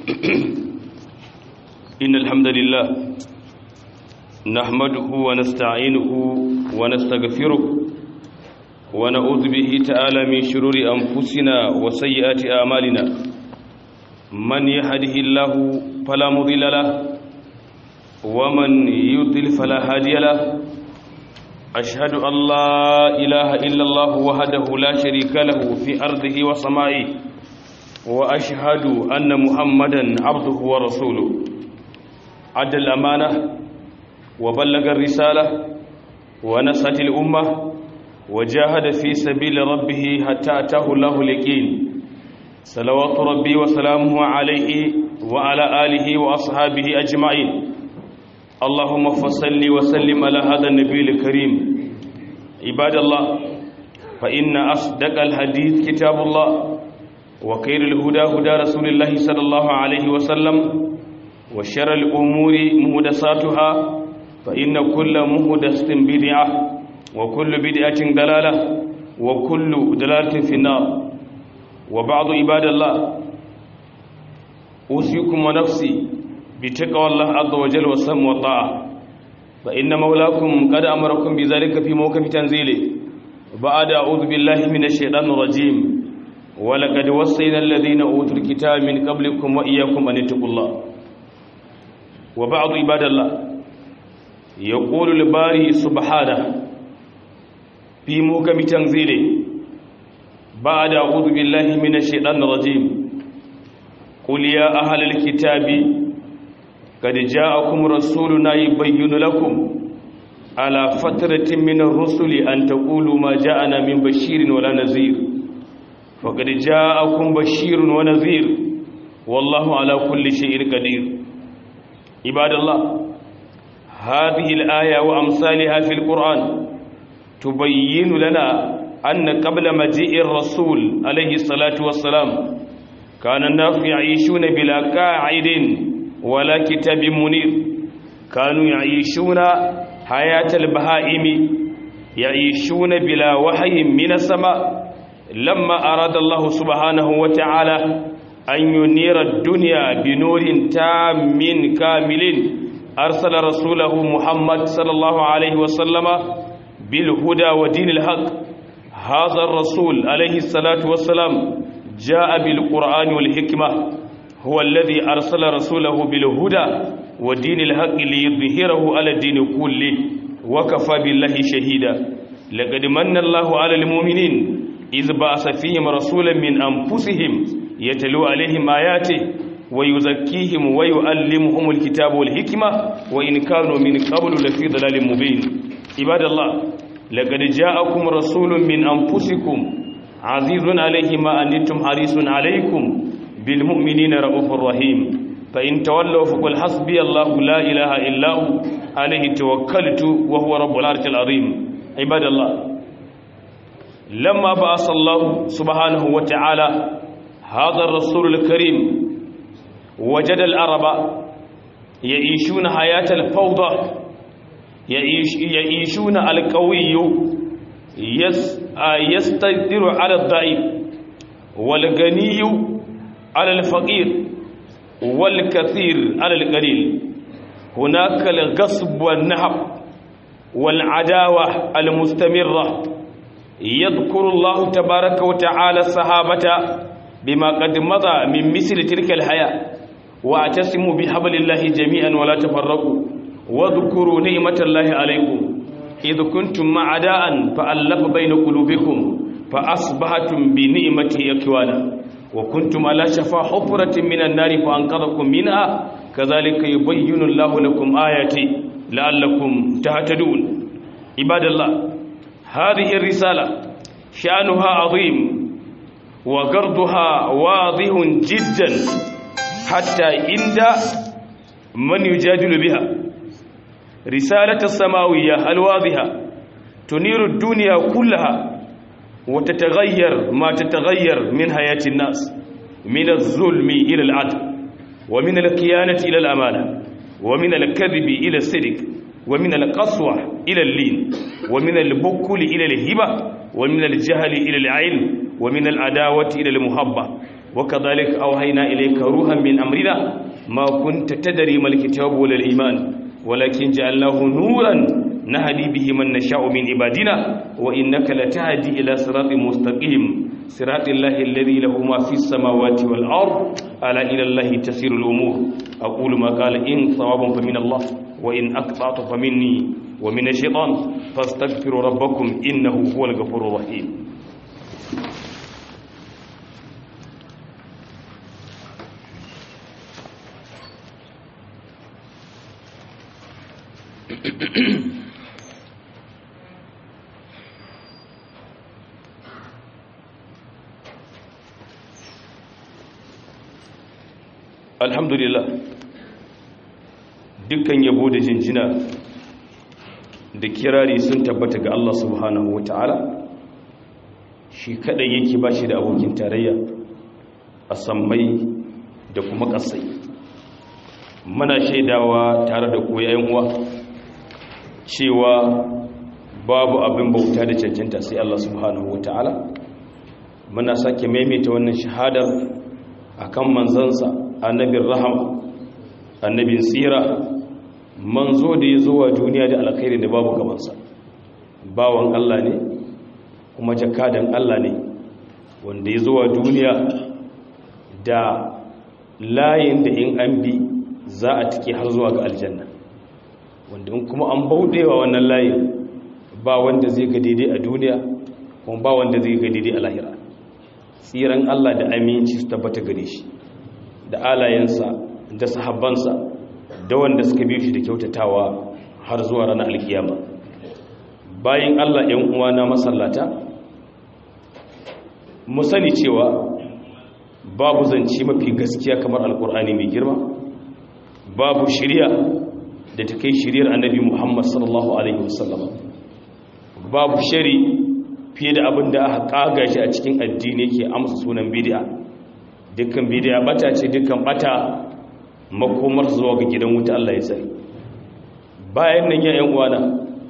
إن الحمد لله نحمده ونستعينه ونستغفره ونعوذ به تعالى من شرور أنفسنا وسيئات أعمالنا من يهده الله فلا مضل له ومن يضل فلا هادي له أشهد أن لا إله إلا الله وحده لا شريك له في أرضه وسمائه وأشهد أن محمدا عبده ورسوله عد الأمانة وبلغ الرسالة ونصحت الأمة وجاهد في سبيل ربه حتى أتاه الله اليقين صلوات ربي وسلامه عليه وعلى آله وأصحابه أجمعين اللهم فصل وسلم على هذا النبي الكريم عباد الله فإن أصدق الحديث كتاب الله وخير الهدى هدى رسول الله صلى الله عليه وسلم وشر الأمور مهدساتها فإن كل مهدسة بدعة وكل بدعة دلالة وكل دلالة في النار وبعض عباد الله أوصيكم ونفسي بتقوى الله عز وجل والسم والطاعة فإن مولاكم قد أمركم بذلك في موقف تنزيله بعد أعوذ بالله من الشيطان الرجيم ولقد وصينا الذين أوتوا الكتاب من قبلكم وإياكم أن اتقوا الله وبعض عباد الله يقول الباري سبحانه في موكب تنزيله بعد أعوذ بالله من الشيطان الرجيم قل يا أهل الكتاب قد جاءكم رسولنا يبين لكم على فترة من الرسل أن تقولوا ما جاءنا من بشير ولا نذير فقد جاءكم بشير ونذير والله على كل شيء قدير عباد الله هذه الآية وأمثالها في القرآن تبين لنا أن قبل مجيء الرسول عليه الصلاة والسلام كان الناس يعيشون بلا قاعد ولا كتاب منير كانوا يعيشون حياة البهائم يعيشون بلا وحي من السماء لما أراد الله سبحانه وتعالى أن ينير الدنيا بنور تام كامل أرسل رسوله محمد صلى الله عليه وسلم بالهدى ودين الحق هذا الرسول عليه الصلاة والسلام جاء بالقرآن والحكمة هو الذي أرسل رسوله بالهدى ودين الحق ليظهره على الدين كله وكفى بالله شهيدا لقد من الله على المؤمنين إذ بعث فيهم رسولا من أنفسهم يتلو عليهم آياته ويزكيهم ويعلمهم الكتاب والحكمة وإن كانوا من قبل لفي ضلال مبين عباد الله لقد جاءكم رسول من أنفسكم عزيز عليه ما أنتم حريص عليكم بالمؤمنين رؤوف رحيم فإن تولوا فقل حسبي الله لا إله إلا هو عليه توكلت وهو رب العرش العظيم عباد الله لما بعث الله سبحانه وتعالى هذا الرسول الكريم وجد العرب يعيشون حياة الفوضى يعيش يعيشون القوي يس يستقدر على الضعيف والغني على الفقير والكثير على القليل هناك الغصب والنهب والعداوة المستمرة يذكر الله تبارك وتعالى الصحابة بما قد مضى من مثل تلك الحياة واعتصموا بحبل الله جميعا ولا تفرقوا واذكروا نعمة الله عليكم إذ كنتم معداء فألف بين قلوبكم فأصبحتم بنعمته أكوانا وكنتم على شفا حفرة من النار فأنقذكم منها كذلك يبين الله لكم آياتي لعلكم تهتدون عباد الله هذه الرسالة شأنها عظيم وقرضها واضح جدا حتى عند من يجادل بها رسالة السماوية الواضحة تنير الدنيا كلها وتتغير ما تتغير من حياة الناس من الظلم إلى العدل ومن الكيانة إلى الأمانة ومن الكذب إلى الصدق ومن القسوة إلى اللين ومن البكل إلى الهبة ومن الجهل إلى العلم ومن العداوة إلى المحبة وكذلك أوحينا إليك روحا من أمرنا ما كنت تدري ما الكتاب ولا الإيمان ولكن جعلناه نورا نهدي به من نشاء من عبادنا وإنك لتهدي إلى صراط مستقيم صراط الله الذي له ما في السماوات والأرض ألا إلى الله تسير الأمور أقول ما قال إن صواب فمن الله وإن أقطعت فمني ومن الشيطان فاستغفروا ربكم إنه هو الغفور الرحيم alhamdulillah dukkan yabo da jinjina da kirari sun tabbata ga Allah subhanahu wa ta'ala shi kadai yake ba shi da abokin tarayya a sammai da kuma ƙasai muna shaidawa tare da koyayen uwa cewa babu abin bauta da cancanta sai Allah subhanahu wa ta'ala muna sake maimaita wannan shahadar akan manzansa annabin rahama annabin tsira manzo da ya zo wa duniya da alkhairi da babu gabansa bawan Allah ne kuma jakadan Allah ne wanda ya zo wa duniya da layin da in an bi za a tike har zuwa ga aljanna wanda in kuma an bauɗewa wannan layin ba wanda zai ga daidai a duniya kuma ba wanda zai ga daidai a lahira tsiran Allah da aminci su tabbata gare shi da alayensa da sahabbansa da wanda suka biyo shi da kyautatawa har zuwa ranar alkiyama bayan Allah ‘yan uwana masallata mu sani cewa babu zance mafi gaskiya kamar alkur'ani mai girma babu shirya da ta kai shiryar annabi muhammad sallallahu alaihi wasallama babu shari fiye da abin da aka kaga shi a cikin addini ke amsa sunan bidi'a dukkan bidiya bata ce dukkan bata makomar zuwa ga gidan wuta Allah ya tsare bayan nan ya yan uwana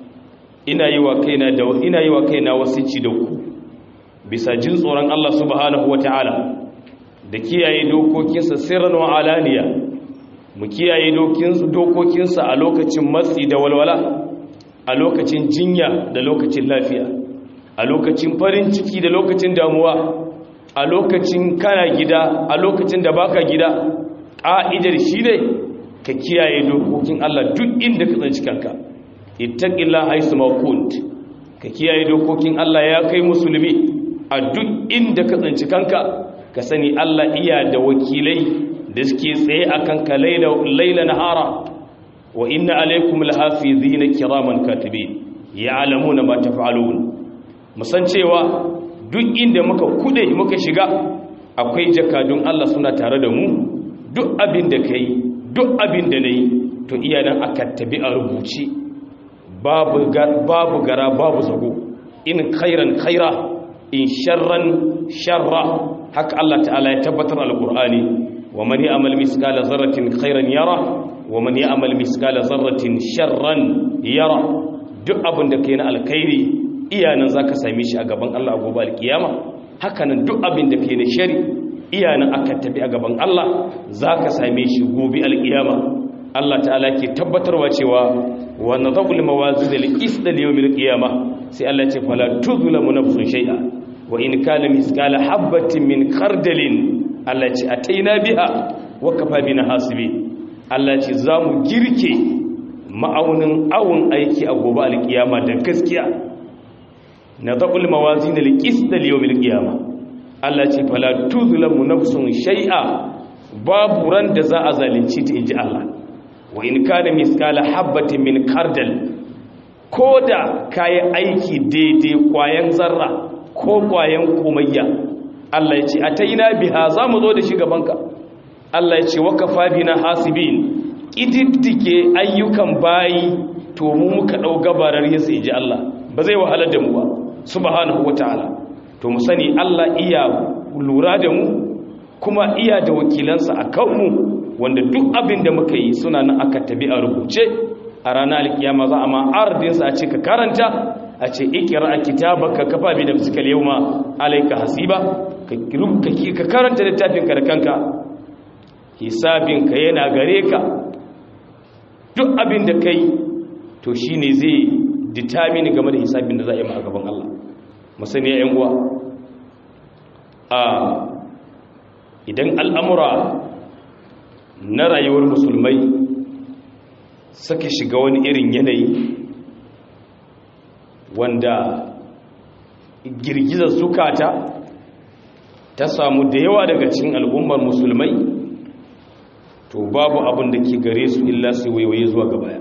ina yi wa kaina da ina yi wa kaina wasici da ku bisa jin tsoron Allah subhanahu wataala da kiyaye dokokinsa sirran wa alaniya mu kiyaye dokokinsa a lokacin matsi da walwala a lokacin jinya da lokacin lafiya a lokacin farin ciki da lokacin damuwa a lokacin kana gida a lokacin da baka gida ƙa'idar shi ne ka kiyaye dokokin Allah duk inda ka tsanci kanka ittaqillah haisu ma kunt ka kiyaye dokokin Allah ya kai musulmi a duk inda ka tsanci kanka ka sani Allah iya da wakilai da suke tsaye a kanka laila nahara wa inna alaikum lahafizina kiraman katibin ya'lamuna ma taf'alun musan cewa duk inda muka kude muka shiga akwai jakadun Allah suna tare da mu duk abin da kai duk abin da nayi to iyanan aka tabi a rubuce babu babu gara babu zago in khairan khaira in sharran sharra haka Allah ta'ala ya tabbatar alqur'ani wa man ya'mal miskala zarratin khairan yara wa man ya'mal miskala zarratin sharran yara duk abin da kai na alkhairi iyanan za ka same shi a gaban Allah a gobe alkiyama hakanan duk abin da ke na shari iyanan aka tafi a gaban Allah za ka same shi gobe alkiyama Allah ta'ala ke tabbatarwa cewa wa nadhul mawazin al-qist li yawm al-qiyama sai Allah ce fala tuzlamu nafsun shay'a wa in kana miskala habatin min khardalin Allah ce ataina biha wa kafa bina hasibi Allah ce za mu girke ma'aunin awun aiki a gobe alkiyama da gaskiya na zaɓul mawazi na liƙis da liyomil ƙiyama Allah ce fala tuzulamu nafsun shai'a babu ran da za a zalunci ta inji Allah wa in kana miskala habbatin min kardal ko da kayan aiki daidai kwayan zarra ko kwayan komayya Allah ya ce a ta ina biha za mu zo da shi gabanka Allah ya ce waka bina hasibin ƙididdige ayyukan bayi to mu muka ɗau gabarar yasa inji Allah ba zai wahalar da mu ba subhanahu wataala to mu sani Allah iya lura da mu kuma iya da wakilansa a kanmu wanda duk abin da muka yi suna nan aka tabi a rubuce a ranar alkiyama za a ma ardinsa a ce ka karanta a ce ikira kitabaka kafa bi nafsika al-yawma alayka hasiba ka rubuta ka karanta littafin ka da kanka hisabin ka yana gare ka duk abin da kai to shine zai determine game da hisabin da za a yi a gaban Allah musani ya uwa a idan al'amura na rayuwar musulmai suka shiga wani irin yanayi wanda girgizar zukata ta samu da yawa daga cikin al'ummar musulmai to babu abin da ke gare su illa su waiwaye zuwa gabaya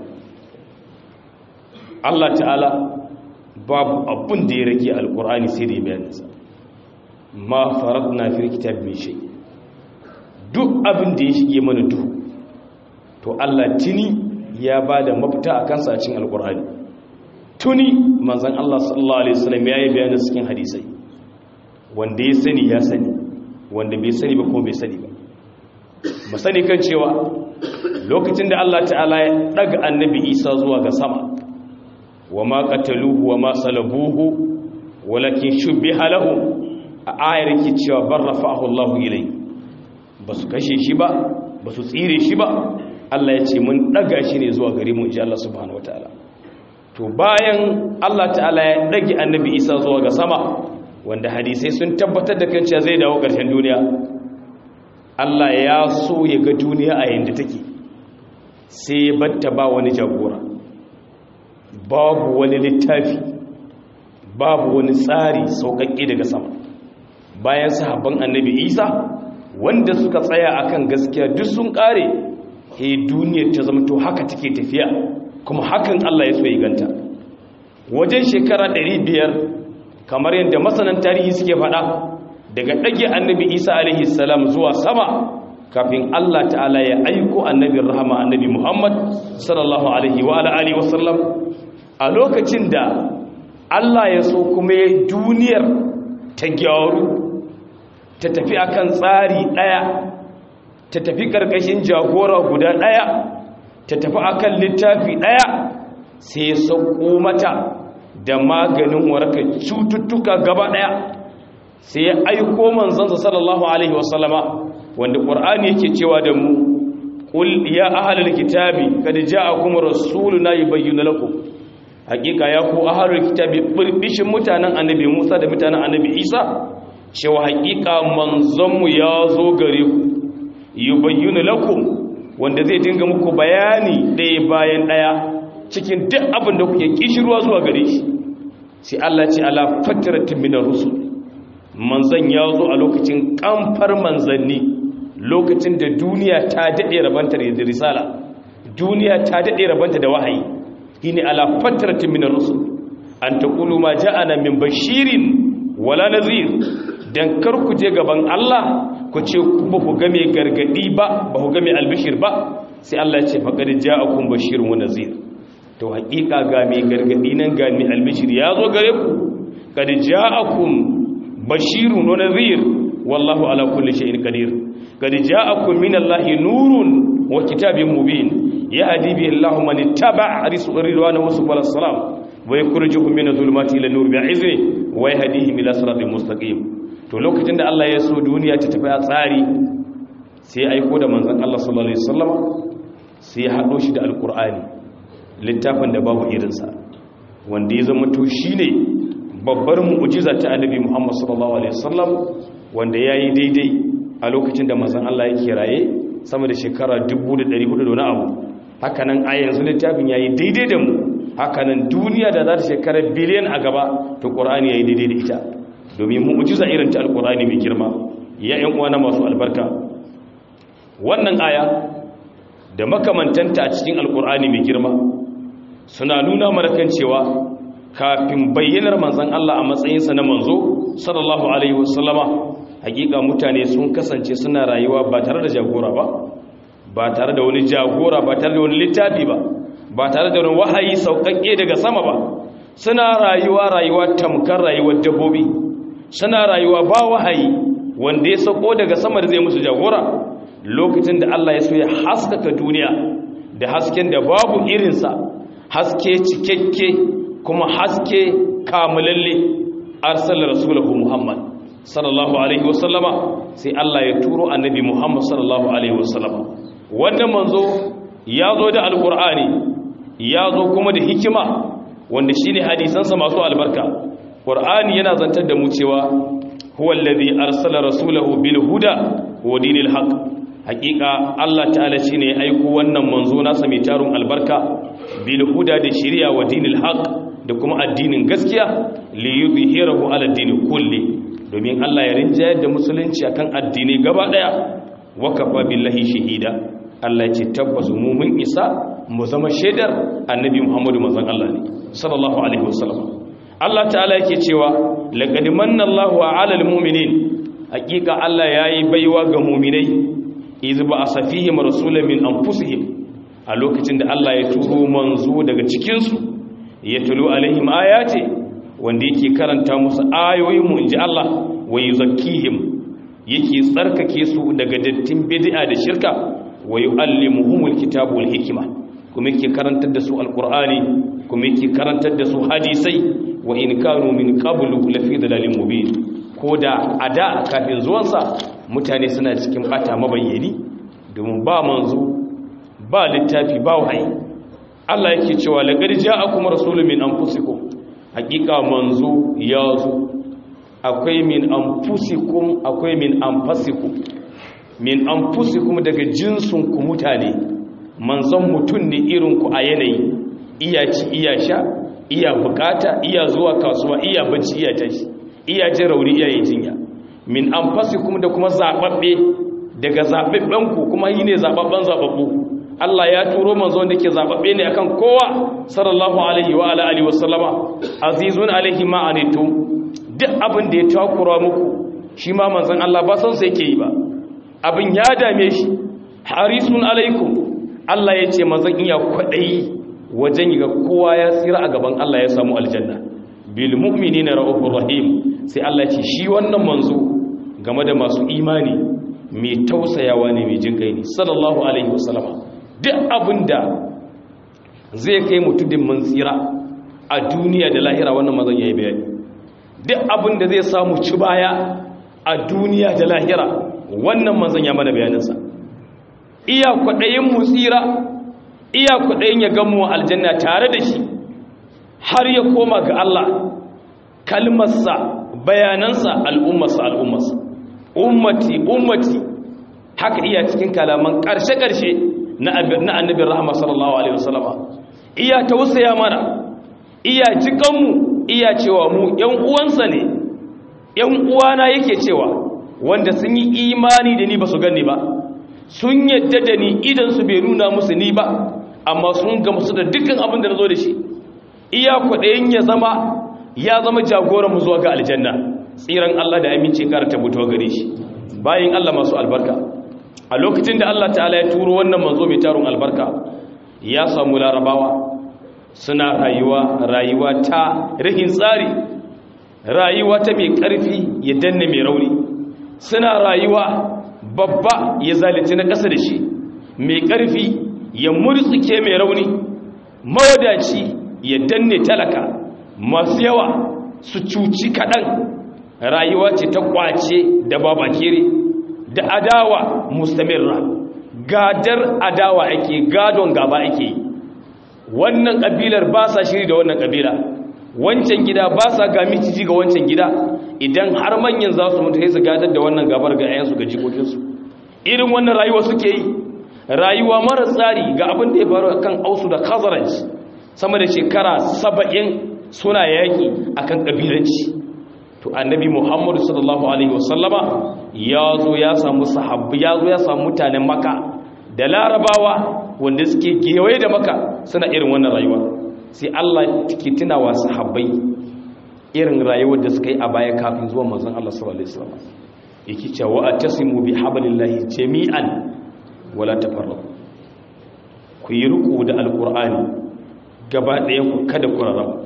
Allah ta'ala babu abin da ya rage alkur'ani sai da ya bayaninsa ma faradna fil kitab min shay duk abin da ya shige mana duhu to Allah tuni ya bada mafita a kansa a cikin alkur'ani tuni manzon Allah sallallahu alaihi wasallam ya yi bayanin cikin hadisai wanda ya sani ya sani wanda bai sani ba kuma bai sani ba mu sani kan cewa lokacin da Allah ta'ala ya daga annabi Isa zuwa ga sama wa ma qataluhu wa ma salabuhu walakin shubbiha lahu a ayar yake cewa bar rafa'ahu Allahu ilai basu kashe shi ba basu tsire shi ba Allah ya ce mun daga shi ne zuwa gare mu insha Allah subhanahu wataala to bayan Allah ta'ala ya dage annabi Isa zuwa ga sama wanda hadisai sun tabbatar da kan cewa zai dawo ƙarshen duniya Allah ya so ya ga duniya a yanda take sai ya batta ba wani jagora babu wani littafi babu wani tsari sauƙaƙƙe daga sama bayan sahabban annabi isa wanda suka tsaya akan gaskiya duk sun ƙare he duniyar ta zama to haka take tafiya kuma hakan Allah ya so ya ganta wajen shekara 500 kamar yadda masanan tarihi suke faɗa daga ɗage annabi isa alaihi salam zuwa sama kafin Allah ta'ala ya aiko annabin rahama annabi muhammad sallallahu alaihi wa alihi wasallam a lokacin da Allah ya so kuma ya duniyar ta gyaru ta tafi akan tsari ɗaya ta tafi ƙarƙashin jagora guda ɗaya ta tafi akan littafi ɗaya sai ya sauko mata da maganin warkar cututtuka gaba ɗaya sai ya aiko manzansa sallallahu alaihi wasallama wanda ƙur'ani yake cewa da mu ƙul ya ahalar kitabi kada ja'akum rasuluna yubayyinu lakum hakika ya ku ahalar kitabi birbishin mutanen annabi Musa da mutanen annabi Isa cewa hakika manzonmu ya zo gare ku yubayyinu lakum wanda zai dinga muku bayani ɗaya bayan ɗaya cikin duk abin da kuke kishirwa zuwa gare shi sai Allah ce ala fatratin minar rusul manzan ya zo a lokacin kamfar manzanni lokacin da duniya ta daɗe rabanta da risala duniya ta daɗe rabanta da wahayi shine ala fatratin minar rusul an taqulu ma ja'ana min bashirin wala nazir dan kar ku je gaban Allah ku ce ba ku ga mai gargadi ba ba ku ga mai albishir ba sai Allah ya ce faqad ja'akum bashirun wa nazir to haƙiƙa ga mai gargadi nan ga mai albishir ya zo gare ku kad ja'akum bashirun wa nadhir wallahu ala kulli shay'in qadir kad ja'akum min allahi nurun wa kitabin mubin yahdi bihi allahu man ittaba'a ridwanahu subhanahu wa salam wa yukhrijuhum min adh-dhulumati ila an-nur bi'izni wa yahdihim ila siratin mustaqim to lokacin da Allah ya so duniya ta tafi a tsari sai ya aiko da manzon Allah sallallahu alaihi wasallam sai ya hado shi da alqur'ani littafin da babu irinsa wanda ya zama to shi ne babbar mu'ujiza ta annabi muhammad sallallahu alaihi wasallam wanda ya yi daidai a lokacin da mazan Allah yake raye sama da shekara 1400 da wani abu hakanan a yanzu littafin ya yi daidai da mu hakanan duniya da za ta shekara biliyan a gaba to ƙorani ya yi daidai da ita domin mu'ujiza irin ta alƙorani mai girma ya yan uwana masu albarka wannan aya da makamantanta a cikin alƙorani mai girma suna nuna mana kan cewa kafin bayyanar manzon Allah a matsayinsa na manzo sallallahu alaihi wasallama hakika mutane sun kasance suna rayuwa ba tare da jagora ba ba tare da wani jagora ba tare da wani littafi ba ba tare da wani wahayi sauƙaƙe daga sama ba suna rayuwa rayuwa tamkar rayuwar dabbobi suna rayuwa ba wahayi wanda ya sauko daga sama da zai musu jagora lokacin da Allah ya so ya haskaka duniya da hasken da babu irinsa haske cikakke kuma haske kamulalle arsala rasulahu muhammad sallallahu alaihi wasallama sai Allah ya turo annabi muhammad sallallahu alaihi wasallama wannan manzo ya zo da alkur'ani ya zo kuma da hikima wanda shine hadisansa masu albarka qur'ani yana zantar da mu cewa huwa allazi arsala rasulahu bil huda wa dinil haqq hakika Allah ta'ala shine ya aiko wannan manzo nasa mai tarun albarka bil huda da shari'a wa dinil haqq da kuma addinin gaskiya li yudhhirahu ala dini kulli domin Allah ya rinjayar da musulunci akan addini gaba daya wa kafa billahi shahida Allah ya ce tabbas mu mun isa mu zama shaidar annabi Muhammadu manzon Allah ne sallallahu alaihi wasallam Allah ta'ala yake cewa laqad manna Allahu 'alal mu'minin hakika Allah yayi baiwa ga mu'minai iz ba asafihim rasulan min anfusihim a lokacin da Allah ya turo manzo daga cikin su ya tulu alaihim ayati wanda yake karanta musu ayoyin mu inji Allah wa yuzakkihim yake tsarkake su daga dattin bid'a da shirka wa yu'allimuhumul kitaba wal hikma kuma yake karantar da su alqur'ani kuma yake karantar da su hadisai wa in kanu min qablu lafi dalalin mubin ko da ada kafin zuwansa mutane suna cikin bata mabayyani domin ba manzo ba littafi ba wahayi Allah yake cewa laqad ja'akum rasulun min anfusikum hakika manzo ya zo akwai min anfusikum akwai min anfasikum min anfusikum daga jinsun ku mutane manzon mutun ne irin ku a yanayi iya ci iya sha iya bukata iya zuwa kasuwa iya bacci iya tashi iya jin rauni iya yi jinya min anfasikum da kuma zababbe daga zababben ku kuma yi ne zababben zababbu Allah ya turo manzo da ke zababbe ne akan kowa sallallahu alaihi wa ala alihi wasallama azizun alaihi ma anitum duk abin da ya takura muku shi ma manzon Allah ba san sai yake yi ba abin ya dame shi harisun alaikum Allah ya ce manzon iya kwadayi wajen ga kowa ya tsira a gaban Allah ya samu aljanna bil mu'minina ra'ufur rahim sai Allah ya ce shi wannan manzo game da masu imani mai tausayawa ne mai jin kai ne sallallahu alaihi wasallama duk abinda zai kai mutudin mun tsira a duniya da lahira wannan manzon yayi bayani duk abinda zai samu ci baya a duniya da lahira wannan manzon ya mana bayaninsa iya kwadayin mu tsira iya kudayin ya gamu aljanna tare da shi har ya koma ga Allah kalmarsa bayanansa al'ummarsa al'ummarsa ummati ummati haka iya cikin kalaman ƙarshe-ƙarshe na annabin rahama sallallahu alaihi wasallama iya tausaya mana iya jikanmu iya cewa mu ‘yan uwansa ne ‘yan uwana yake cewa wanda sun yi imani da ni ba su gani ba sun yadda da ni idansu bai nuna musu ni ba amma sun gamsu da dukkan abin da na zo da shi iya kwaɗayin ya zama ya zama jagoran mu zuwa ga aljanna tsiran Allah da aminci kara tabbuto gare shi bayan Allah masu albarka a lokacin da Allah ta'ala ya turo wannan manzo mai tarun albarka ya samu larabawa suna rayuwa rayuwa ta rihin tsari rayuwa ta mai ƙarfi ya danne mai rauni suna rayuwa babba ya zalunci na ƙasa da shi mai ƙarfi ya murtsuke mai rauni mawadaci ya danne talaka masu yawa su cuci kaɗan rayuwa ce ta ƙwace da babakere da adawa mustamirra gadar adawa ake gadon gaba ake wannan ƙabilar ba sa shiri da wannan ƙabila wancan gida ba sa ga miciji ga wancan gida idan har manyan za su mutu sai su gadar da wannan gabar ga 'yansu ga jikokinsu irin wannan rayuwa suke yi rayuwa mara tsari ga abin da ya faru kan ausu da khazaraj sama da shekara saba'in suna yaƙi akan ƙabilanci to annabi muhammadu sallallahu alaihi wasallama ya zo ya samu sahabbu ya zo ya samu mutanen maka da larabawa wanda suke gewaye da maka suna irin wannan rayuwa sai allah ke tunawa sahabbai irin rayuwar da suka yi a baya kafin zuwa manzon allah sallallahu alaihi wasallam yake cewa atasimu bi hablillahi jami'an wala tafarraqu ku yi ruku da alqur'ani gaba ɗaya ku kada ku rarraba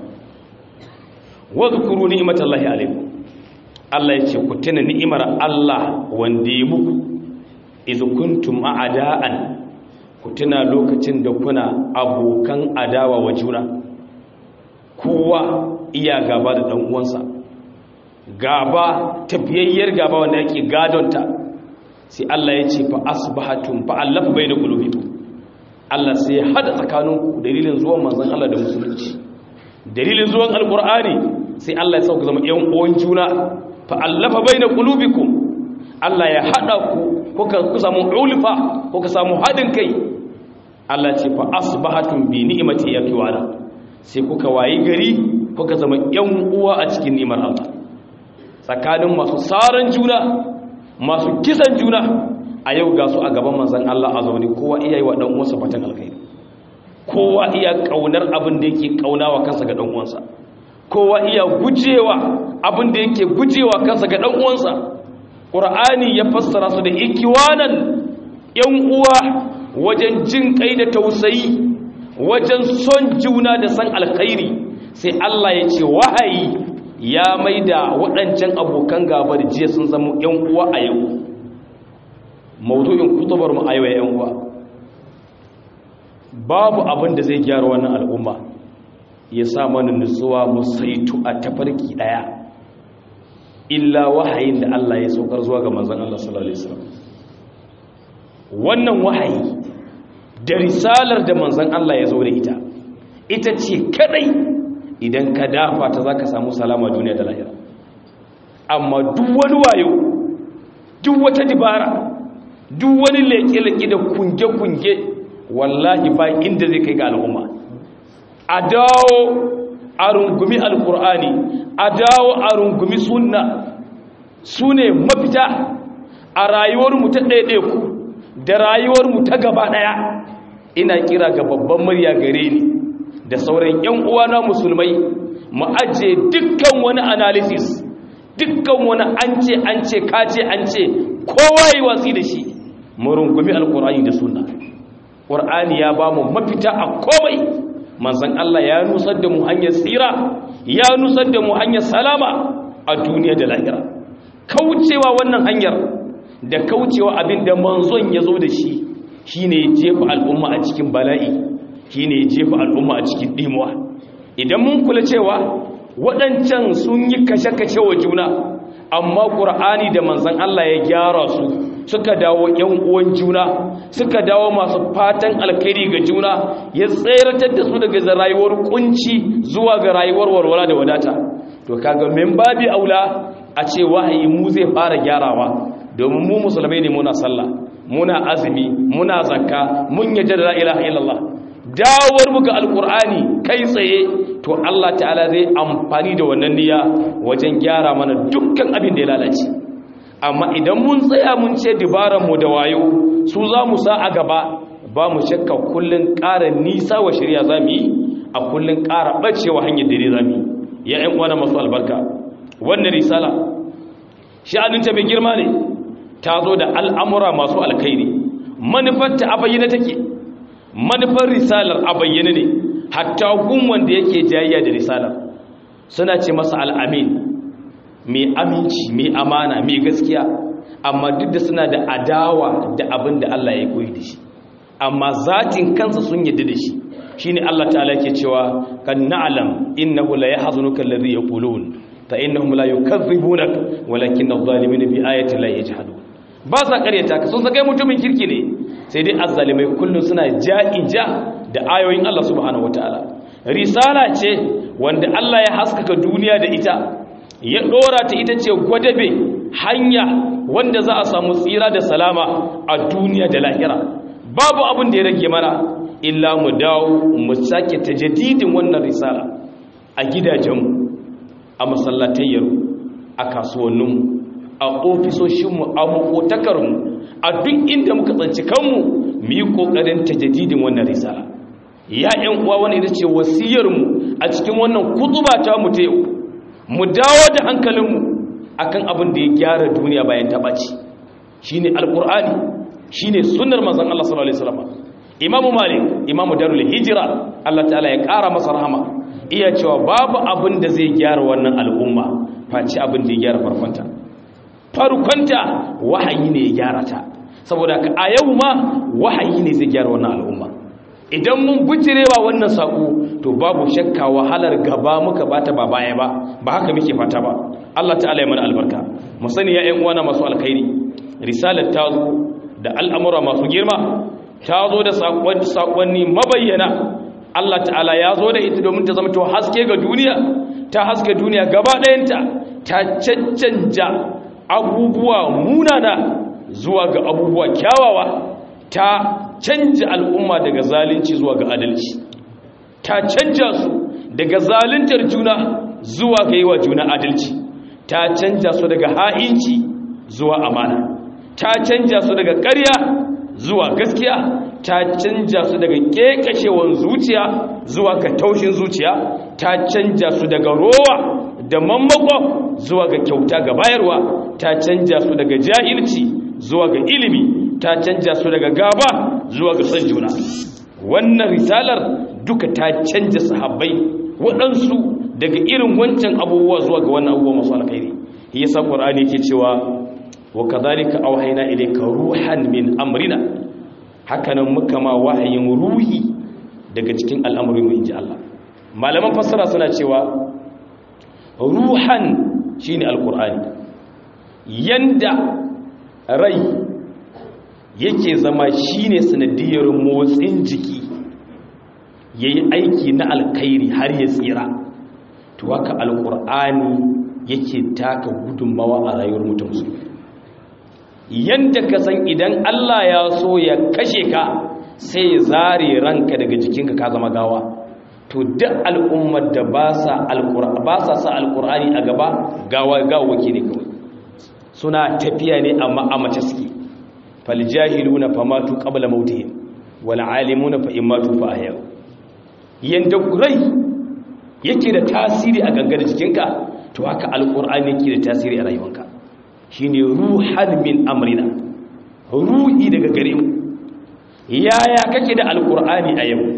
wadhkuru ni'matallahi alaikum Allah yace ku tuna ni'imar Allah wanda ya muku idh kuntum a'da'an ku tuna lokacin da kuna abokan adawa wa juna kowa iya gaba da dan uwansa gaba tafiyayyar gaba wanda yake gadonta sai Allah ya ce fa asbahatum fa allafa bayna qulubikum Allah sai ya hada tsakaninku dalilin zuwan manzon Allah da musulunci dalilin zuwan alqur'ani sai Allah ya sauka zama ƴan uwan juna fa allafa bayna qulubikum Allah ya hada ku kuka ku samu ulfa kuka samu hadin kai Allah ce fa asbahatum bi ni'mati yaqiwana sai kuka wayi gari kuka zama ƴan uwa a cikin ni'mar Allah tsakanin masu saran juna masu kisan juna a yau ga su a gaban manzan Allah a zaune kowa iya yi wa ɗan uwansa fatan alkhairi kowa iya ƙaunar abin da yake ƙaunawa kansa ga ɗan uwansa kowa iya gujewa abin da yake gujewa kansa ga ɗan uwansa ƙur'ani ya fassara su da ikiwanan ƴan uwa wajen jin kai da tausayi wajen son juna da san alkhairi sai Allah ya ce wahayi ya maida waɗancan abokan gaba da jiya sun zama ƴan uwa a yau maudu'in kutubar mu a yau ƴan uwa babu abin da zai gyara wannan al'umma ya sa mana nutsuwa mu saitu a tafarki daya illa wahayin da Allah ya saukar zuwa ga manzon Allah sallallahu alaihi wasallam wannan wahayi da risalar da manzon Allah ya zo da ita ita ce kadai idan ka dafa ta zaka samu salama duniya da lahira amma duk wani wayo duk wata dibara duk wani leke-leke da kunge-kunge wallahi ba inda zai kai ga al'umma a dawo a rungumi alkur'ani a dawo a rungumi sunna su ne mafita a rayuwarmu ta ɗaiɗaiku da rayuwarmu ta gaba ɗaya ina kira ga babban murya gare ni da sauran 'yan uwana musulmai mu ajiye dukkan wani analysis dukkan wani an ce an ce kace an ce kowa yi watsi da shi mu rungumi alkur'ani da sunna ƙur'ani ya ba mu mafita a komai manzan Allah ya nusar da mu hanyar tsira ya nusar da mu hanyar salama a duniya da lahira kaucewa wannan hanyar da kaucewa abin da manzon ya zo da shi shine ya jefa al'umma a cikin bala'i shine ya jefa al'umma a cikin dimuwa idan mun kula cewa waɗancan sun yi kashe-kashe wa juna amma ƙur'ani da manzan Allah ya gyara su suka dawo ‘yan uwan juna suka dawo masu fatan alkhairi ga juna ya tseratar da su daga rayuwar kunci zuwa ga rayuwar warwara da wadata to kaga min babi aula a ce wahayi mu zai fara gyarawa domin mu musulmai ne muna sallah muna azumi muna zakka mun yadda da la ilaha illallah dawar mu ga alkur'ani kai tsaye to Allah ta'ala zai amfani da wannan niyya wajen gyara mana dukkan abin da ya lalace amma idan mun tsaya mun ce mu da wayo su za mu sa a gaba ba mu shakka kullun ƙara nisa wa shirya za mu yi a kullun ƙara ɓacewa hanyar dare za mu yi ya ‘yan uwana masu albarka wannan risala sha'aninta mai girma ne ta zo da al'amura masu alkhairi manufarta a bayyana take manufar risalar a bayyana ne hatta gun wanda yake jayayya da risalar suna ce masa al'amin mai aminci mai amana mai gaskiya amma duk da suna da adawa da abin da Allah ya koyi da shi amma zatin kansa sun yadda da shi shine Allah ta'ala ke cewa kan na'lam innahu la yahzunuka alladhi yaqulun fa innahum la yukazzibunak walakin adh-dhalimina bi ayati la yajhadun ba sa karyata ka sun saka mutumin kirki ne sai dai azzalimai kullun suna ja'ija da ayoyin Allah subhanahu wataala risala ce wanda Allah ya haskaka duniya da ita ya dora ta ita ce gwadabe hanya wanda za a samu tsira da salama a duniya da lahira babu abin da ya rage mana illa mu dawo mu sake tajaddidin wannan risala a gidajenmu a masallatayyar a kasuwanninmu a ofisoshinmu a makotakarmu a duk inda muka tsanci kanmu mu yi ƙoƙarin tajaddidin wannan risala ya ‘yan uwa wani ita ce wasiyarmu a cikin wannan kutuba ta mu ta yau mu dawo da hankalinmu akan abin da ya gyara duniya bayan ta ɓaci shine alƙur'ani shine sunnar manzon Allah sallallahu alaihi wasallam imamu malik imamu darul hijira Allah ta'ala ya ƙara masa rahama iya cewa babu abin da zai gyara wannan al'umma face abin da ya gyara farkonta farkonta wahayi ne ya gyara ta saboda a yau ma wahayi ne zai gyara wannan al'umma idan mun bijirewa wannan sako to babu shakka wahalar gaba muka bata ba baya ba ba haka muke fata ba Allah ta'ala ya mana albarka mu sani ya ƴan uwana masu alkhairi risalar ta zo da al'amura masu girma ta zo da sakonni mabayyana Allah ta'ala ya zo da ita domin ta zama to haske ga duniya ta haske duniya gaba ɗayanta ta cancanja abubuwa munana zuwa ga abubuwa kyawawa ta canja al'umma daga zalunci zuwa ga adalci ta canja su daga zaluntar juna zuwa ga yi wa juna adalci ta canja su daga ha'inci zuwa amana ta canja su daga ƙarya zuwa gaskiya ta canja su daga ƙeƙashewan zuciya zuwa ga taushin zuciya ta canja su daga rowa da mammako zuwa ga kyauta ga bayarwa ta canja su daga jahilci zuwa ga ilimi ta canja su daga gaba zuwa ga son juna wannan risalar duka ta canja sahabbai waɗansu daga irin wancan abubuwa zuwa ga wannan abubuwa masu alkhairi yasa qur'ani yake cewa wa kadhalika awhayna ilayka ruhan min amrina hakanan muka ma wahayin ruhi daga cikin al'amurin mu inji Allah malaman fassara suna cewa ruhan shine alqur'ani yanda rai yake zama shine sanadiyar motsin jiki yayi aiki na alkhairi har ya tsira to haka alqur'ani yake taka gudunmawa a rayuwar mutum musulmi yanda ka san idan Allah ya so ya kashe ka sai ya zare ranka daga jikinka ka zama gawa to duk al'ummar da ba sa ba sa sa alqur'ani a gaba gawa gawaki ne kawai suna tafiya ne amma a mace suke fal jahiluna famatu qabla mautihim wal alimuna fa imatu fa ahya yanda rai yake da tasiri a gangar jikinka to haka alqur'ani yake da tasiri a rayuwarka shine ruhan min amrina ruhi daga gare mu yaya kake da alqur'ani a yau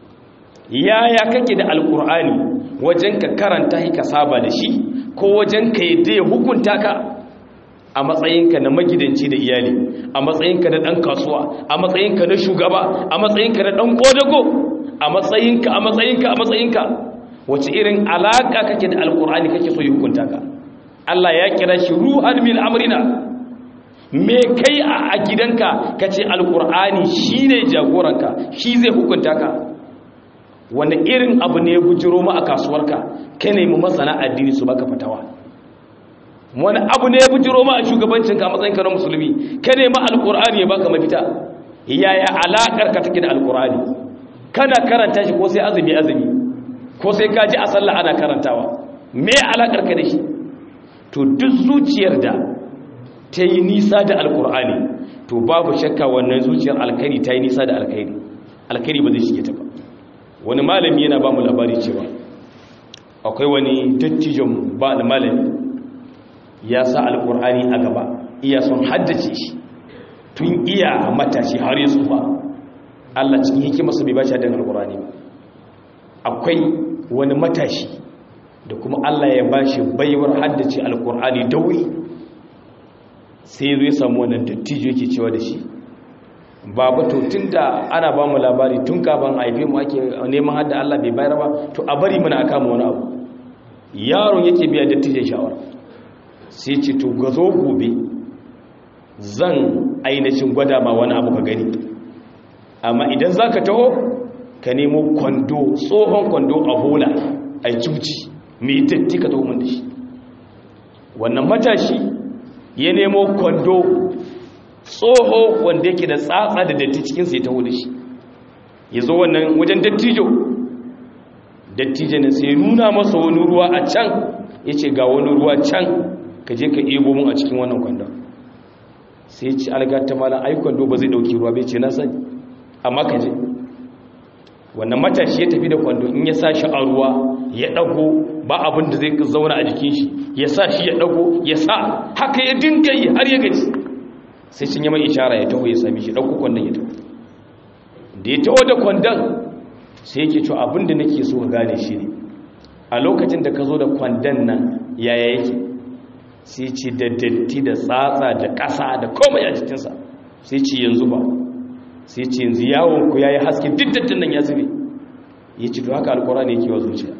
yaya kake da alqur'ani wajen ka karanta shi ka saba da shi ko wajen ka yadda ya hukunta ka a matsayinka na magidanci da iyali a matsayinka na dan kasuwa a matsayinka na shugaba a matsayinka na dan kodago a matsayinka a matsayinka a matsayinka wace irin alaka kake da alqur'ani kake so ya hukunta ka Allah ya kira shi ruhan min amrina me kai a gidanka kace alqur'ani shine jagoranka shi zai hukunta ka wani irin abu ne ya bujiro ma a kasuwarka ka nemi masana addini su baka fatawa wani abu ne ya bujiro ma a shugabancinka a matsayinka na musulmi ka nemi alqur'ani ya baka mafita yaya alakar ka take da alqur'ani kana karanta shi ko sai azumi azumi ko sai ka ji a sallah ana karantawa me alakar ka da shi to duk zuciyar da ta yi nisa da alkur'ani to babu shakka wannan zuciyar alkhairi ta yi nisa da alkhairi alkhairi ba zai shige ta ba wani malami yana ba mu labari cewa akwai wani dattijon ba da malami ya sa alkur'ani a gaba iya son haddace shi tun iya matashi har yi tsufa Allah cikin hikimarsa bai ba shi haddan alkur'ani ba akwai wani matashi da kuma Allah ya ba shi baiwar haddace alkur'ani da wuri sai zai samu wannan dattijo yake cewa da shi babu to tun da ana ba mu labari tun kafin haife mu ake neman hadda Allah bai bayar ba to a bari muna aka mu wani abu yaron yake biya dattijon shawara sai ce to ga zo gobe zan ainihin gwada ma wani abu ka gani amma idan za ka taho ka nemo kwando tsohon kwando a bola a cuci mai datti ka taho da shi wannan matashi ya nemo kwando tsoho wanda yake da tsatsa da datti cikinsa ya taho da shi ya zo wannan wajen dattijo dattijo ne sai nuna masa wani ruwa a can ya ce ga wani ruwa can ka je ka ebo mun a cikin wannan kwandon sai ya ce algata malam ai kwando ba zai dauki ruwa bai ce na sani amma ka je wannan matashi ya tafi da kwando in ya sa shi a ruwa ya dago ba abin da zai zauna a jikin shi ya sa shi ya dago ya sa haka ya dinga yi har ya gaji sai sun yi mai ishara ya taho ya sami shi dauko kwandon ya taho da ya taho da kwandon sai yake cewa abin da nake so ka gane shi ne a lokacin da ka zo da kwandon nan yaya yake sai ce da datti da tsatsa da ƙasa da komai a jikinsa sai ce yanzu ba sai ce yanzu yawon ku yayi haske duk dattin nan ya zube ya ce to haka alqur'ani yake wa zuciya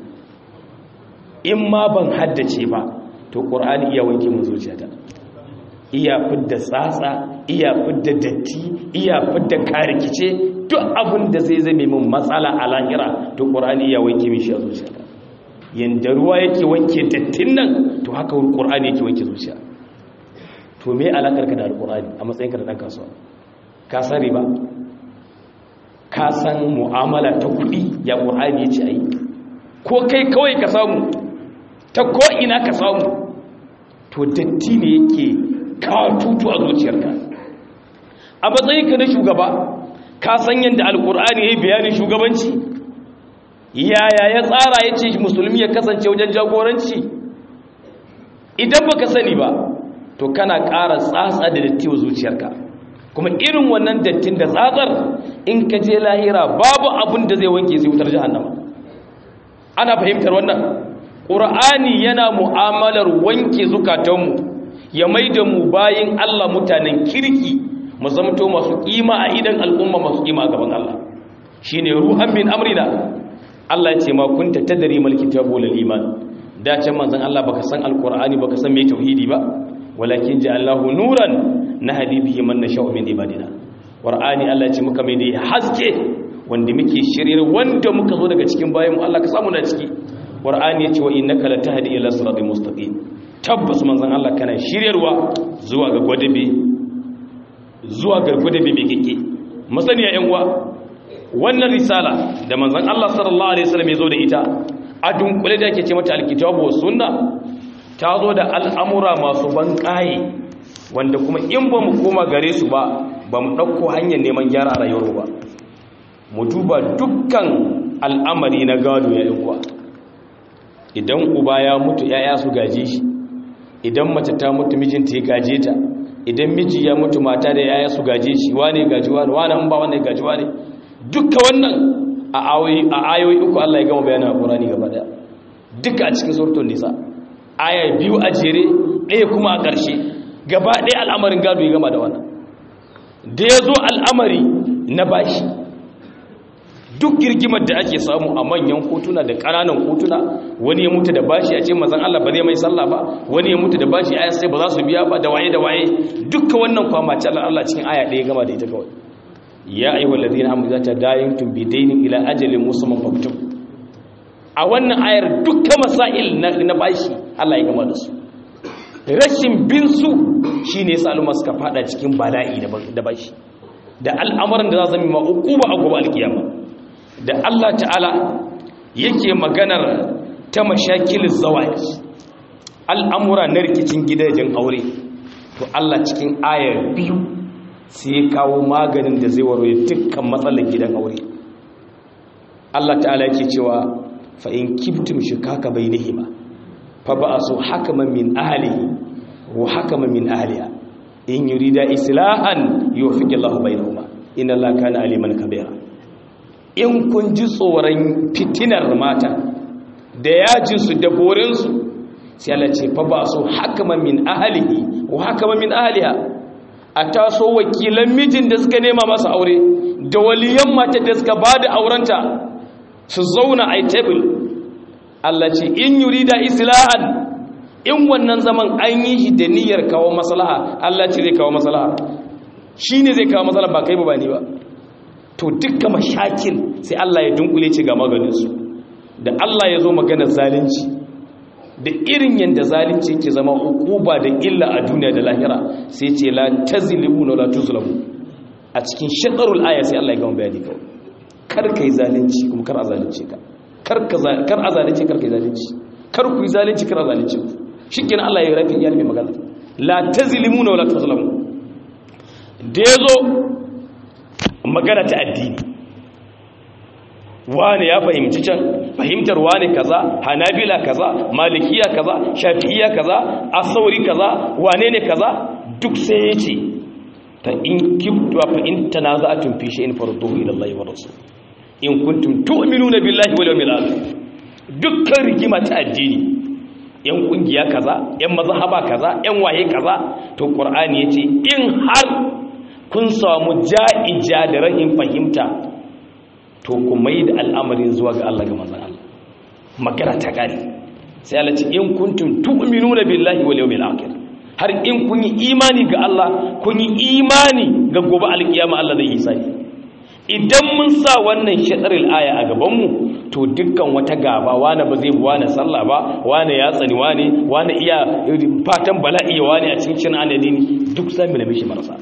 in ma ban haddace ba to qur'ani iya wanke mun zuciyata iya fidda tsatsa iya fidda datti iya fidda karikice duk abin da zai zame min matsala a lahira to qur'ani iya wanke min shi a zuciyata yanda ruwa yake wanke dattin nan to haka qur'ani yake wanke zuciya to me alakar ka da alqur'ani a matsayin ka da dan kasuwa ka san riba ka san mu'amala ta kuɗi ya qur'ani yace ayi ko kai kawai ka samu ta ko ina ka samu to datti ne yake kawo tutu a zuciyarka a matsayinka na shugaba ka san yadda alkur'ani ya yi bayanin shugabanci yaya ya tsara ya ce musulmi ya kasance wajen jagoranci idan baka sani ba to kana ƙara tsatsa da datti wa zuciyarka kuma irin wannan dattin da tsatsar in ka je lahira babu abin da zai wanke sai wutar jahannama ana fahimtar wannan ƙur'ani yana mu'amalar wanke zukatanmu ya mai da mu bayin Allah mutanen kirki mu zamto masu kima a idan al'umma masu kima a gaban Allah shine ruhan min amrina Allah ya ce ma kunta tadri mal kitabu lil iman da can manzon Allah baka san alqur'ani baka san me tauhidi ba walakin ja'allahu nuran nahdi bihi man nasha'u min ibadina qur'ani Allah ya ce muka mai da haske wanda muke shirir wanda muka zo daga cikin bayin mu Allah ka samu na ciki qur'ani ya ce wa innaka latahdi ila siratal mustaqim tabbas manzan Allah kana shiryarwa zuwa ga gwadabe zuwa ga gwadabe mai kike masaniya yan uwa wannan risala da manzan Allah sallallahu alaihi wasallam ya zo da ita a dunkule da yake ce mata alkitabu was sunna ta zo da al'amura masu ban wanda kuma in ba mu koma gare su ba ba mu ɗauko hanyar neman gyara a rayuwar ba mu duba dukkan al'amari na gado ya yi kuwa idan uba ya mutu ‘ya'ya su gaje shi idan mace ta mutu mijinta ya gaje ta idan miji ya mutu mata da ‘ya'ya su gaje shi wane gaji wane wane an ba wane gaji wane dukka wannan a ayoyi uku Allah ya gama bayanin a ƙorani gaba daya duka a cikin surtun nisa aya biyu a jere ɗaya kuma a ƙarshe gaba ɗaya al'amarin gado ya gama da wannan da ya zo al'amari na bashi duk girgimar da ake samu a manyan kotuna da ƙananan kotuna wani ya mutu da bashi a ce mazan Allah ba zai mai sallah ba wani ya mutu da bashi aya sai ba za su biya ba da waye da waye dukkan wannan kwama ce Allah cikin aya ɗaya gama da ita kawai ya ayyuhal ladina amanu zata dayantum bidainin ila ajalin musamman faktub a wannan ayar dukkan masail na bashi Allah ya gama da su rashin bin su shine yasa al'umma suka fada cikin bala'i da bashi da al'amuran da za su zama uquba a gobe alkiyama da Allah ta'ala yake maganar ta mashakil zawaj al'amura na rikicin gidajen aure to Allah cikin ayar biyu sai ya kawo maganin da zai warware dukkan matsalar gidan aure Allah ta'ala yake cewa fa in kibtum shikaka bainihima fa ba'asu hakaman min ahlihi wa hakaman min ahliha in yurida islahan yuwaffiqu Allahu bainahuma inna Allaha kana aliman kabira in kun ji tsoron fitinar mata da yajinsu da borinsu sai Allah ce fa ba su hakaman min ahlihi wa hakaman min ahliha a taso wakilan mijin da suka nema masa aure da waliyan mata da suka bada aurenta su zauna a table Allah ce in yurida islahan in wannan zaman an yi shi da niyyar kawo maslaha Allah ce zai kawo maslaha shine zai kawo maslaha ba kai ba ni ba to dukkan mashakil sai Allah ya dunkule ce ga maganinsu da Allah ya zo maganar zalunci da irin yadda zalunci ke zama hukuba da illa a duniya da lahira sai ce la tazlimu la tuzlamu a cikin shakarul aya sai Allah ya gama bayani kawai kar kai zalunci kuma kar a zalunce ka kar ka kar a zalunce kar kai zalunci kar ku yi zalunci kar a zalunce ku shikenan Allah ya rafi iyalin magana la tazlimu la tuzlamu da yazo magana ta addini wane ya fahimci can fahimtar wane kaza hanabila kaza malikiya kaza shafi'iya kaza asauri kaza wane ne kaza duk sai ya ce ta in kibtu fa in tanaza'atun fi shay'in farduhu ila Allah wa rasul in kuntum tu'minuna billahi wal yawmil akhir dukkan rigima ta addini yan kungiya kaza yan mazhaba kaza yan waye kaza to qur'ani yace in har kun samu ja'ija da rahin fahimta to ku mai da al'amarin zuwa ga Allah ga manzon Allah magana ta kare sai Allah ce in kuntum tu'minuna billahi wal yawmil akhir har in kun yi imani ga Allah kun yi imani ga gobe alkiyama Allah zai yi sani idan mun sa wannan shaɗaril aya a gabanmu to dukkan wata gaba wane ba zai wane sallah ba wane ya tsani wane wane iya fatan bala'i ya wane a cikin cin anadini duk sami na mishi marasa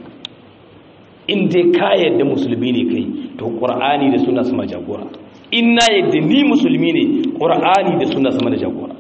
in dai ka yadda musulmi ne kai to ƙur'ani da suna sama jagora in na yadda ni musulmi ne ƙur'ani da suna sama da jagora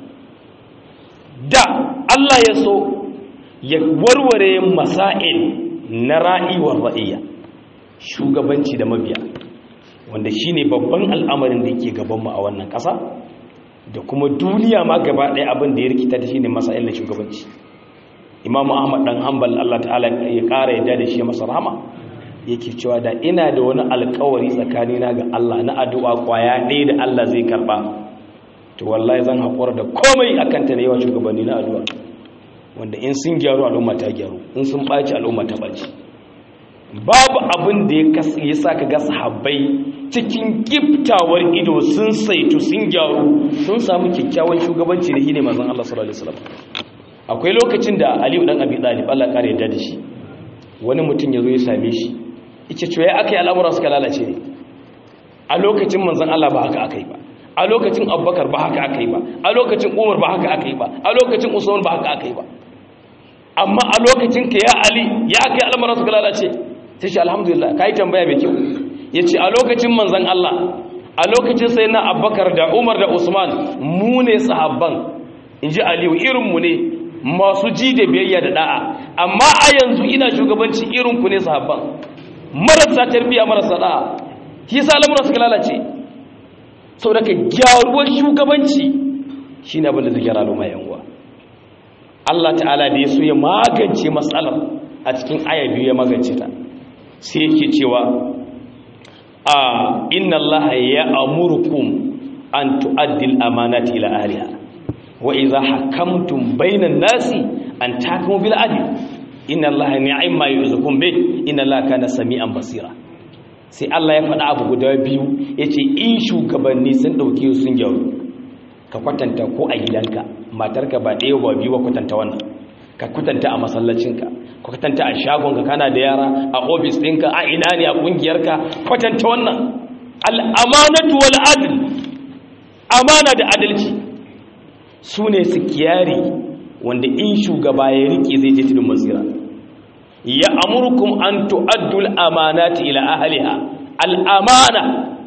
da Allah ya so ya warware masail na ra'iwar ra'iyya shugabanci da mabiya wanda shine babban al'amarin da yake gabanmu a wannan ƙasa da kuma duniya ma gaba ɗaya abin da ya rikita da shine masail da shugabanci imamu ahmad dan hanbal Allah ta'ala ya ƙara yadda da shi masa rahama yake cewa da ina da wani alƙawari tsakanina ga Allah na addu'a kwaya ɗaya da Allah zai karba to wallahi zan haƙura da komai akan ta da yawa shugabanni na addu'a wanda in sun gyaru al'umma ta gyaru in sun ɓaci al'umma ta ɓaci babu abin da ya sa ka ga sahabbai cikin giftawar ido sun saitu sun gyaru sun samu kyakkyawan shugabanci da hine manzon Allah sallallahu alaihi wasallam akwai lokacin da Aliyu dan Abi Talib Allah kare yadda da shi wani mutum yazo ya same shi yace to ya akai al'amuran suka lalace ne a lokacin manzon Allah ba haka akai ba a lokacin Abubakar ba haka akai ba a lokacin Umar ba haka akai ba a lokacin Usman ba haka akai ba amma a lokacin ka ya Ali ya akai al'amuran suka lalace sai shi alhamdulillah ka yi tambaya mai kyau ya ce a lokacin manzan Allah a lokacin sai na abbakar da umar da usman mu ne sahabban in ji aliyu irinmu ne masu ji da biyayya da da'a amma a yanzu ina shugabanci irinku ne sahabban marasa tarbiyya marasa da'a shi sa lamura suka lalace sau da ka gyaruwar shugabanci shi ne abin da zai gyara al'umma yanguwa Allah ta'ala da ya so ya magance matsalar a cikin aya biyu ya magance ta sai yake cewa a inna allaha ya amurkum an tu'addil amanati ila ahliha wa idha hakamtum bainan nasi an tahkumu bil adl inna allaha ni'ma yuzukum bi inna allaha kana sami'an basira sai Allah ya faɗa abu guda biyu yace in shugabanni sun dauke sun gyaru ka kwatanta ko a gidanka matarka ba ɗaya ba biyu ba kwatanta wannan ka kwatanta a masallacinka kwatanta a shagonka kana da yara a ofis ɗinka a ina ne a ƙungiyarka kwatanta wannan al'amanatu wal adl amana da adalci su ne su kiyari wanda in shugaba ya rike zai je tudun masira ya amurkum an tu'addul amanati ila ahliha al'amana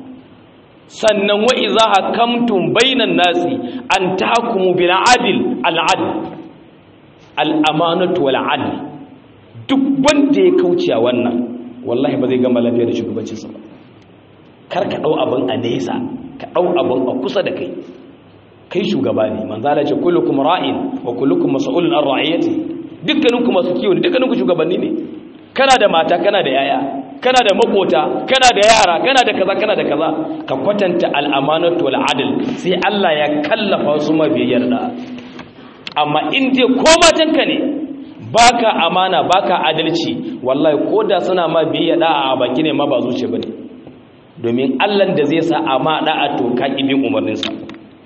sannan wa idza hakamtum bainan nasi an tahkumu bil adl al adl al amanatu wal adl duk wanda ya kauce a wannan wallahi ba zai gama lafiya da shugabancinsa ba kar ka ɗau abin a nesa ka ɗau abin a kusa da kai kai shugaba ne manzala ce kullukum ra'in wa kullukum mas'ulun an ra'iyati dukkaninku masu kiwo ne dukkaninku shugabanni ne kana da mata kana da yaya kana da makota kana da yara kana da kaza kana da kaza ka kwatanta al'amanatu wal adl sai Allah ya kallafa su mabiyar da amma in dai ko matanka ne baka amana baka adalci wallahi koda suna ma biyayya da'a a baki ne ma ba zuciya bane domin Allah da zai sa ama da'a to ka ibin umarnin sa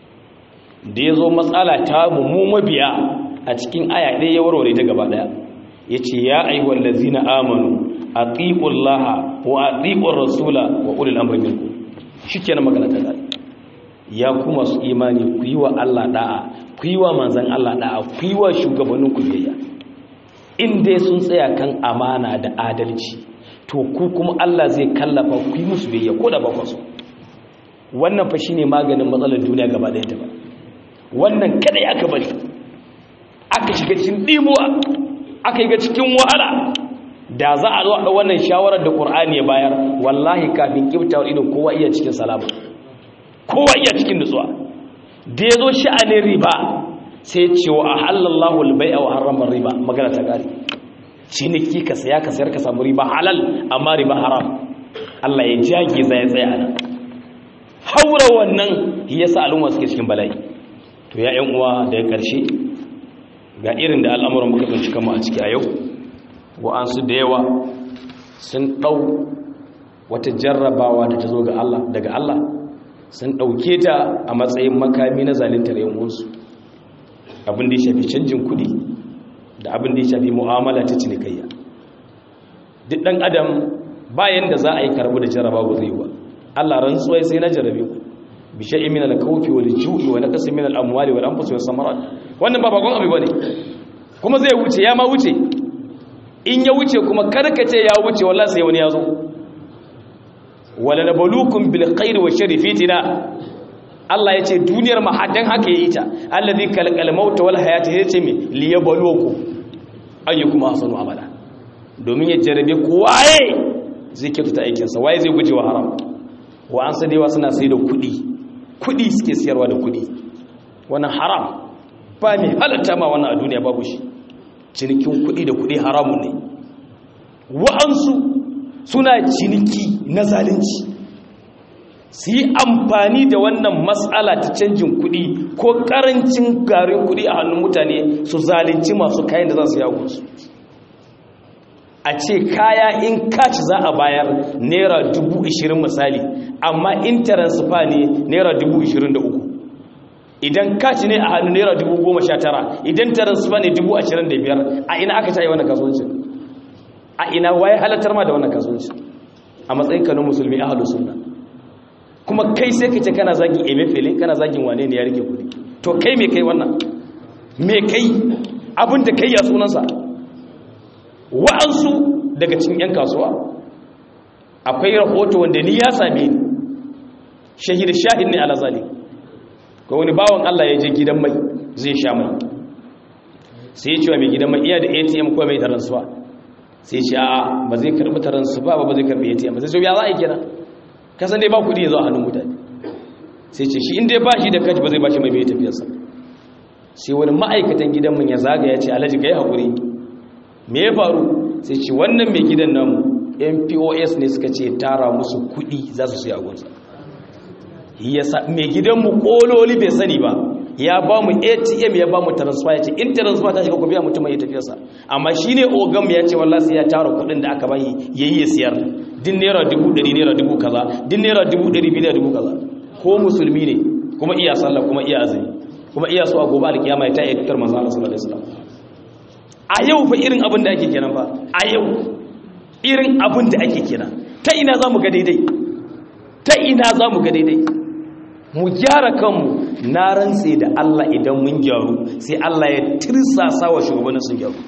da yazo matsala ta mu mabiya a cikin aya ɗaya ya warware ta gaba daya yace ya ayyuhal ladzina amanu atiqullaha wa atiqur rasula wa ulil amri minkum shikenan magana ta dai ya kuma su imani ku yi wa Allah da'a ku yi wa manzon Allah da'a ku yi wa shugabannin ku biyayya in dai sun tsaya kan amana da adalci to ku kuma Allah zai kallafa ku yi musu biyayya ko da ba su wannan fa shine maganin matsalar duniya gaba ɗaya ta ba wannan kada ya aka bari aka shiga cikin dimuwa aka yi ga cikin wahala da za a zo a wannan shawarar da Qur'ani ya bayar wallahi kafin kiftawar ido kowa iya cikin salama kowa iya cikin nutsuwa da ya zo sha'anin riba sai ce wa halallahu albai'a wa harrama riba magana ta gari ciniki ka saya ka sayar ka samu riba halal amma riba haram Allah ya jage zai tsaya nan haura wannan yasa al'umma suke cikin bala'i to ya ƴan uwa da ya karshe ga irin da al'amuran muka tsinci kanmu a ciki a yau wa'ansu da yawa sun ɗau wata jarrabawa da ta zo daga Allah sun ɗauke ta a matsayin makami na zalintar yan'unsu abin da ya shafi canjin kuɗi da abin da ya shafi mu'amala ta cinikayya duk ɗan adam bayan da za a yi karbu da jarrabawa zai wa Allah rantsuwai sai na jarrabe ku bi shay'in min al-khawfi wal ju'i wa naqsin min al-amwali wal anfusi was samarat wannan ba bakon abu bane kuma zai wuce ya ma wuce in ya wuce kuma karkace ya wuce wallahi sai wani ya zo wala nabluukum bil khairi wa sharri fitina Allah yace duniyar ma haddan haka yayi ta allazi kalqal mauta wal hayata yace me liyabluukum ayyukum ahsanu amala domin ya jarabe ku waye zai kyautata aikin sa waye zai guje wa haram wa an sadewa suna sai da kudi kudi suke siyarwa da kudi wannan haram ba mai halatta ma wannan a duniya babu shi cinikin kudi da kudi haramun ne wa'ansu suna ciniki na zalunci su yi amfani da wannan matsala ta canjin kudi ko karancin garin kudi a hannun mutane su zalunci masu kayan da za su yago su a ce kaya in kaci za a bayar naira dubu ishirin misali amma in taransifa ne naira dubu ishirin da uku idan kaci ne a hannu naira dubu goma sha tara idan taransifa ne dubu ashirin da biyar a ina aka cayi wannan kasuwancin a ina waye halattar ma da wannan kasuwancin a matsayin kanu musulmi ahalu sunna kuma kai sai ka ce kana zagin emefele kana zagin wane ne ya rike kudi to kai me kai wannan me kai abin da kai ya sunansa wa'ansu daga cikin 'yan kasuwa akwai rahoto wanda ni ya same ni shahid shahid ne alazali ko wani bawan Allah ya je gidan mai zai sha mai sai ya ce wa mai gidan mai iya da ATM ko mai taransuwa sai ce a'a ba zai karbi taransuwa ba ba zai karbi ATM sai ce ya za a yi kenan kasan dai ba kudi ya zo a hannun mutane sai ce shi inda ya ba shi da kaji ba zai ba shi mai mai tafiyarsa sai wani ma'aikatan gidan mun ya zaga ya ce alhaji ka yi haƙuri me ya faru sai ce wannan mai gidan namu mpos ne suka ce tara musu kudi za su sai agunsa mai gidanmu kololi bai sani ba ya ba mu atm ya ba mu transfer ya ce in transfer ta shiga ku biya mutum ya tafiyarsa amma shi ne ogam ya ce wallah sai ya tara kudin da aka bayi ya yi ya siyar din naira dubu ɗari naira dubu kaza din naira dubu ɗari biyu dubu kaza ko musulmi ne kuma iya sallah kuma iya azumi kuma iya so a gobe alkiyama ya ta iya fitar manzo Allah sallallahu alaihi wasallam a yau fa irin abin da ake kenan fa a yau irin abin da ake kenan ta ina za mu ga daidai ta ina za mu ga daidai mu gyara kanmu na rantse da Allah idan mun gyaru sai Allah ya tirsasa wa shugabannin sun gyaru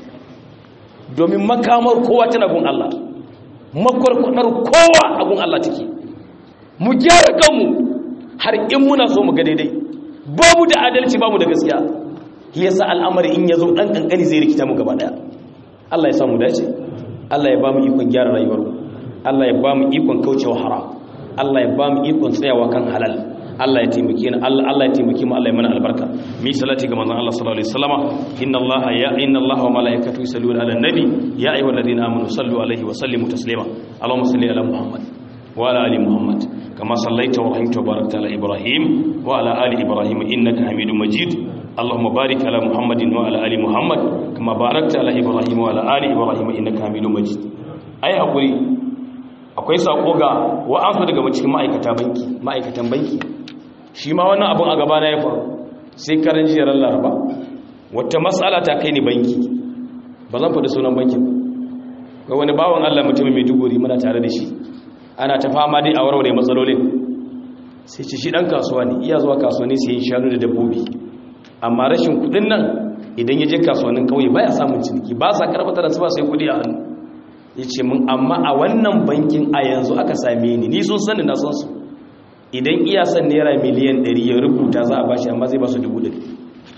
domin makamar kowa tana gun Allah makwarkwadar kowa a gun Allah take mu gyara kanmu har in muna so mu ga daidai babu da adalci babu da gaskiya yasa al'amari in yazo dan kankani zai rikita mu gaba daya Allah ya samu dace Allah ya ba mu ikon gyara rayuwar mu Allah ya ba mu ikon kaucewa haram Allah ya ba mu ikon tsayawa kan halal Allah ya taimake ni Allah Allah ya taimake mu Allah ya mana albarka mi salati ga manzon Allah sallallahu alaihi wasallama inna Allah ya inna Allah wa malaikatahu yusalluna ala nabi ya ayyuhalladhina amanu sallu alaihi wa sallimu taslima Allahumma salli ala Muhammad wa ala ali Muhammad kama sallaita wa rahimta wa barakta ala Ibrahim wa ala ali Ibrahim innaka Hamidum Majid اللهم بارك على محمد وعلى ال محمد كما باركت على ابراهيم وعلى ال ابراهيم انك حميد مجيد ai hakuri akwai sako ga wa'ansu daga cikin ma'aikata banki ma'aikatan banki shi ma wannan abun a gaba na ya faru sai karan jiyar laraba wata matsala ta kai ni banki ba zan faɗi sunan bankin ga wani bawan Allah mutumin mai duguri muna tare da shi ana ta fama dai a warware matsalolin sai ci shi dan kasuwa ne iya zuwa kasuwanni sai yin shanu da dabbobi amma rashin kudin nan idan ya je kasuwannin kauye baya samun ciniki ba sa karbata da su ba sai kudi a hannu ya ce mun amma a wannan bankin a yanzu aka same ni ni sun sani na son su idan iya son naira miliyan 100 ya rubuta za a bashi amma zai ba su dubu ɗari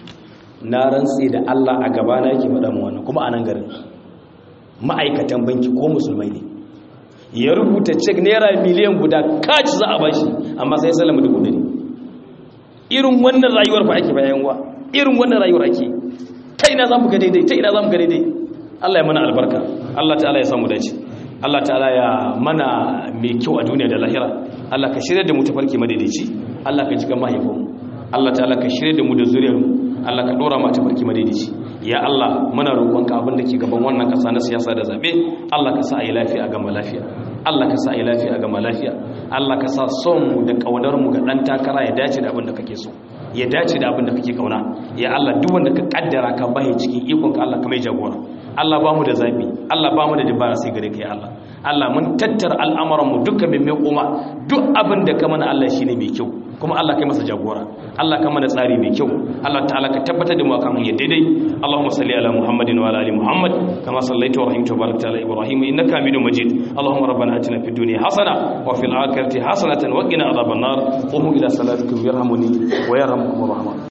na rantse da Allah a gaba na yake faɗa mu wannan kuma a nan garin ma'aikatan banki ko musulmai ne ya rubuta cek naira miliyan guda kaci za a bashi amma sai salama dubu ɗari irin wannan rayuwar fa ake bayan wa irin wannan rayuwar ake ta ina za mu ga daidai ta ina za mu ga daidai Allah ya mana albarka Allah ta'ala ya samu dace Allah ta'ala ya mana mai kyau a duniya da lahira Allah ka shirya da mu tafarki madaidaici Allah ka jiga mahaifinmu Allah ta'ala ka shirye da mu da zuriyar mu Allah ka dora mata barki madaidaici ya Allah muna roƙonka abin da ke gaban wannan ƙasa na siyasa da zabe Allah ka sa a yi lafiya a gama lafiya Allah ka sa a yi lafiya a gama lafiya Allah ka sa son mu da ƙaunar mu ga ɗan takara ya dace da abin da kake so ya dace da abin da kake kauna ya Allah duk wanda ka kaddara ka bai cikin ikon ka Allah ka mai jagora Allah ba mu da zabi Allah ba mu da dabara sai gare ka ya Allah Allah mun tattara al'amuran mu dukkan mai mai koma duk abin da ka mana Allah shine mai kyau kuma Allah kai masa jagora Allah ka mana tsari mai kyau Allah ta'ala ka tabbatar da mu akan hanyar daidai Allahumma salli ala Muhammadin wa ala ali Muhammad kama sallaita wa rahimta wa barakta ala Ibrahim innaka Hamidum Majid Allahumma rabbana atina fid dunya hasana wa fil akhirati hasanatan wa qina adhaban nar qumu ila salatikum yarhamuni wa yarhamukum rahman